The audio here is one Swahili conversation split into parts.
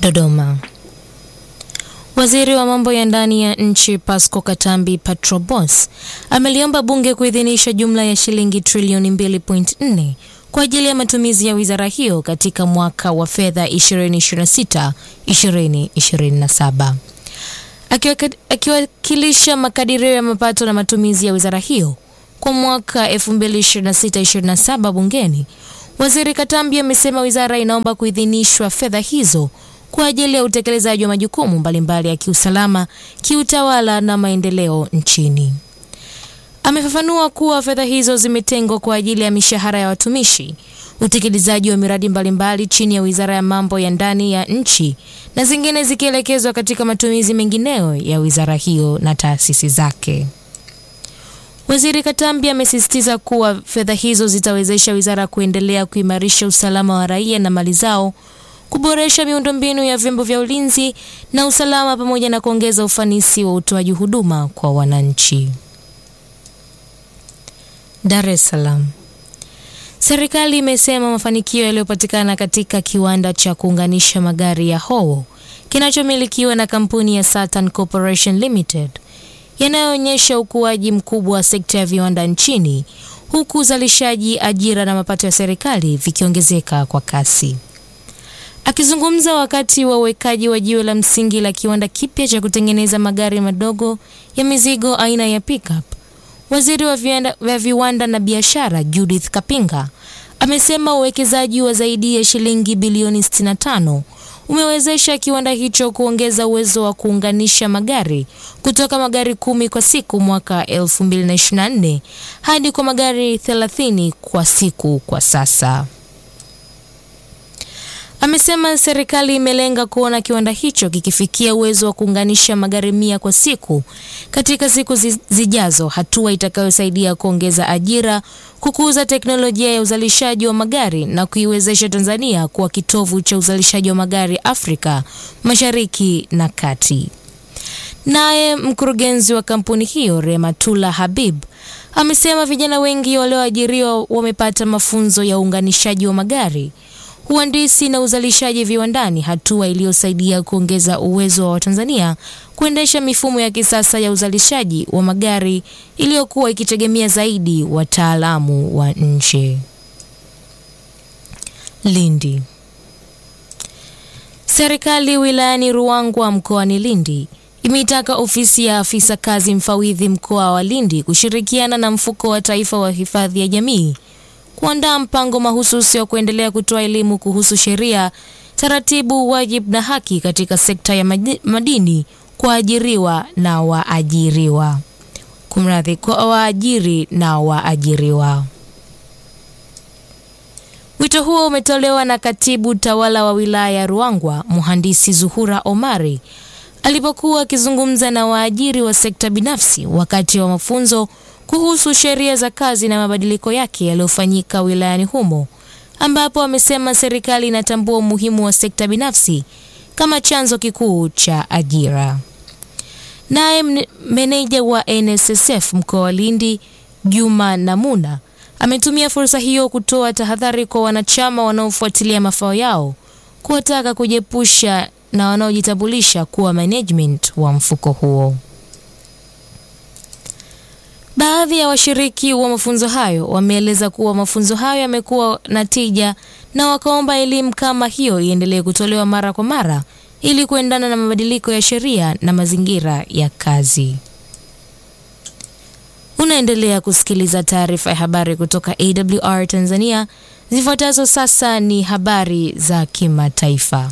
Dodoma. Waziri wa mambo ya ndani ya nchi Pasco Katambi Patrobos ameliomba bunge kuidhinisha jumla ya shilingi trilioni 2.4 kwa ajili ya matumizi ya wizara hiyo katika mwaka wa fedha 2026 2027. Akiwakilisha makadirio ya mapato na matumizi ya wizara hiyo kwa mwaka 2026-2027 bungeni, Waziri Katambi amesema wizara inaomba kuidhinishwa fedha hizo kwa ajili ya utekelezaji wa majukumu mbalimbali ya kiusalama, kiutawala na maendeleo nchini. Amefafanua kuwa fedha hizo zimetengwa kwa ajili ya mishahara ya watumishi, utekelezaji wa miradi mbalimbali chini ya Wizara ya Mambo ya Ndani ya nchi na zingine zikielekezwa katika matumizi mengineyo ya wizara hiyo na taasisi zake. Waziri Katambi amesisitiza kuwa fedha hizo zitawezesha wizara kuendelea kuimarisha usalama wa raia na mali zao, kuboresha miundombinu ya vyombo vya ulinzi na usalama pamoja na kuongeza ufanisi wa utoaji huduma kwa wananchi. Dar es Salaam. Serikali imesema mafanikio yaliyopatikana katika kiwanda cha kuunganisha magari ya Howo kinachomilikiwa na kampuni ya Saturn Corporation Limited yanayoonyesha ukuaji mkubwa wa sekta ya viwanda nchini huku uzalishaji, ajira na mapato ya serikali vikiongezeka kwa kasi. Akizungumza wakati wa uwekaji wa jiwe la msingi la kiwanda kipya cha kutengeneza magari madogo ya mizigo aina ya pickup, waziri wa viwanda, wa viwanda na biashara Judith Kapinga amesema uwekezaji wa zaidi ya shilingi bilioni 65 umewezesha kiwanda hicho kuongeza uwezo wa kuunganisha magari kutoka magari kumi kwa siku mwaka 2024 hadi kwa magari 30 kwa siku kwa sasa. Amesema serikali imelenga kuona kiwanda hicho kikifikia uwezo wa kuunganisha magari mia kwa siku katika siku zijazo, hatua itakayosaidia kuongeza ajira, kukuza teknolojia ya uzalishaji wa magari na kuiwezesha Tanzania kuwa kitovu cha uzalishaji wa magari Afrika Mashariki na Kati. Naye mkurugenzi wa kampuni hiyo Rematula Habib amesema vijana wengi walioajiriwa wamepata mafunzo ya uunganishaji wa magari uhandisi na uzalishaji viwandani, hatua iliyosaidia kuongeza uwezo wa Watanzania kuendesha mifumo ya kisasa ya uzalishaji wa magari iliyokuwa ikitegemea zaidi wataalamu wa nje. Lindi. Serikali wilayani Ruangwa mkoani Lindi imeitaka ofisi ya afisa kazi mfawidhi mkoa wa Lindi kushirikiana na mfuko wa taifa wa hifadhi ya jamii kuandaa mpango mahususi wa kuendelea kutoa elimu kuhusu sheria, taratibu, wajibu na haki katika sekta ya madini kwa ajiriwa na waajiriwa. Kumradhi, kwa waajiri na waajiriwa. Wito huo umetolewa na katibu tawala wa wilaya ya Ruangwa, mhandisi Zuhura Omari alipokuwa akizungumza na waajiri wa sekta binafsi wakati wa mafunzo kuhusu sheria za kazi na mabadiliko yake yaliyofanyika wilayani humo, ambapo amesema serikali inatambua umuhimu wa sekta binafsi kama chanzo kikuu cha ajira. Naye meneja wa NSSF mkoa wa Lindi Juma Namuna ametumia fursa hiyo kutoa tahadhari kwa wanachama wanaofuatilia mafao yao, kuwataka kujiepusha na wanaojitambulisha kuwa management wa mfuko huo. Baadhi ya washiriki wa mafunzo hayo wameeleza kuwa mafunzo hayo yamekuwa na tija na wakaomba elimu kama hiyo iendelee kutolewa mara kwa mara ili kuendana na mabadiliko ya sheria na mazingira ya kazi. Unaendelea kusikiliza taarifa ya habari kutoka AWR Tanzania. Zifuatazo sasa ni habari za kimataifa.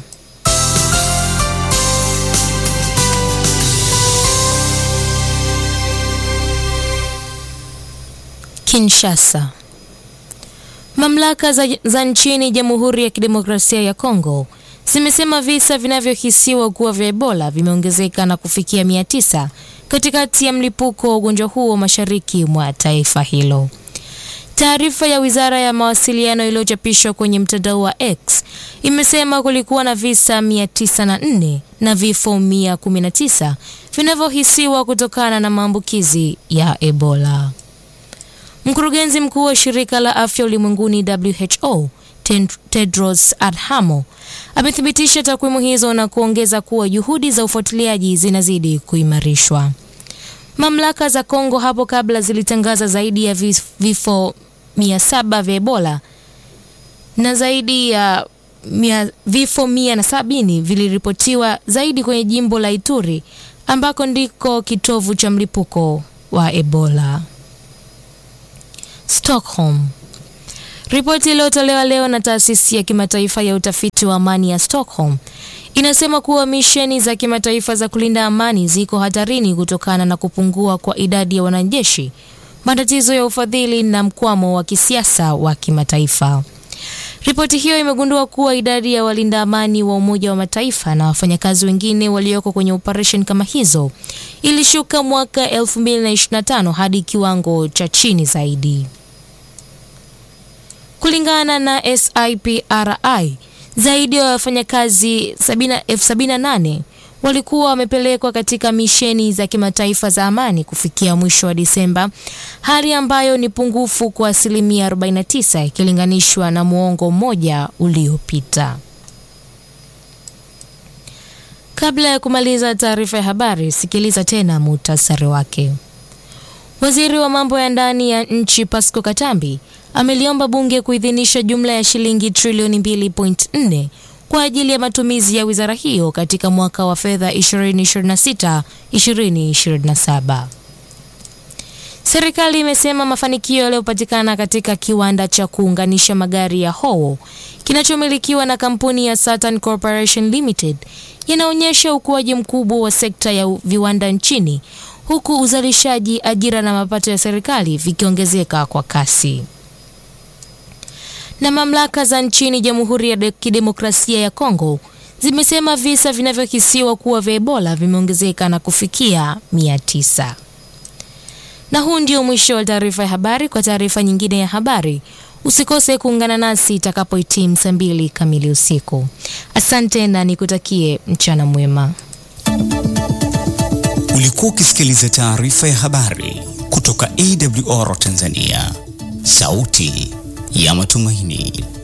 Kinshasa. Mamlaka za, za nchini Jamhuri ya Kidemokrasia ya Kongo zimesema visa vinavyohisiwa kuwa vya Ebola vimeongezeka na kufikia mia tisa katikati ya mlipuko wa ugonjwa huo mashariki mwa taifa hilo. Taarifa ya Wizara ya Mawasiliano iliyochapishwa kwenye mtandao wa X imesema kulikuwa na visa 904 na vifo 119 vinavyohisiwa kutokana na maambukizi ya Ebola. Mkurugenzi mkuu wa shirika la afya ulimwenguni WHO Tedros Adhanom amethibitisha takwimu hizo na kuongeza kuwa juhudi za ufuatiliaji zinazidi kuimarishwa. Mamlaka za Kongo hapo kabla zilitangaza zaidi ya vifo mia saba vya Ebola na zaidi ya mia, vifo mia na sabini viliripotiwa zaidi kwenye jimbo la Ituri ambako ndiko kitovu cha mlipuko wa Ebola. Stockholm. Ripoti iliyotolewa leo na taasisi ya kimataifa ya utafiti wa amani ya Stockholm inasema kuwa misheni za kimataifa za kulinda amani ziko hatarini kutokana na kupungua kwa idadi ya wanajeshi, matatizo ya ufadhili na mkwamo wa kisiasa wa kimataifa. Ripoti hiyo imegundua kuwa idadi ya walinda amani wa Umoja wa Mataifa na wafanyakazi wengine walioko kwenye operesheni kama hizo ilishuka mwaka 2025 hadi kiwango cha chini zaidi. Kulingana na SIPRI, zaidi ya wafanyakazi elfu sabini na nane walikuwa wamepelekwa katika misheni za kimataifa za amani kufikia mwisho wa Disemba, hali ambayo ni pungufu kwa asilimia 49 ikilinganishwa na muongo mmoja uliopita. Kabla ya kumaliza taarifa ya habari, sikiliza tena muhtasari wake. Waziri wa mambo ya ndani ya nchi Pasco Katambi ameliomba bunge kuidhinisha jumla ya shilingi trilioni 2.4 kwa ajili ya matumizi ya wizara hiyo katika mwaka wa fedha 2026-2027. Serikali imesema mafanikio yaliyopatikana katika kiwanda cha kuunganisha magari ya Howo kinachomilikiwa na kampuni ya Saturn Corporation Limited yanaonyesha ukuaji mkubwa wa sekta ya viwanda nchini huku uzalishaji, ajira na mapato ya serikali vikiongezeka kwa kasi. Na mamlaka za nchini Jamhuri ya Kidemokrasia ya Kongo zimesema visa vinavyokisiwa kuwa vya Ebola vimeongezeka na kufikia mia tisa. Na huu ndio mwisho wa taarifa ya habari. Kwa taarifa nyingine ya habari usikose kuungana nasi itakapohitimu saa mbili kamili usiku. Asante na nikutakie mchana mwema. Ulikuwa ukisikiliza taarifa ya habari kutoka AWR Tanzania, sauti ya matumaini.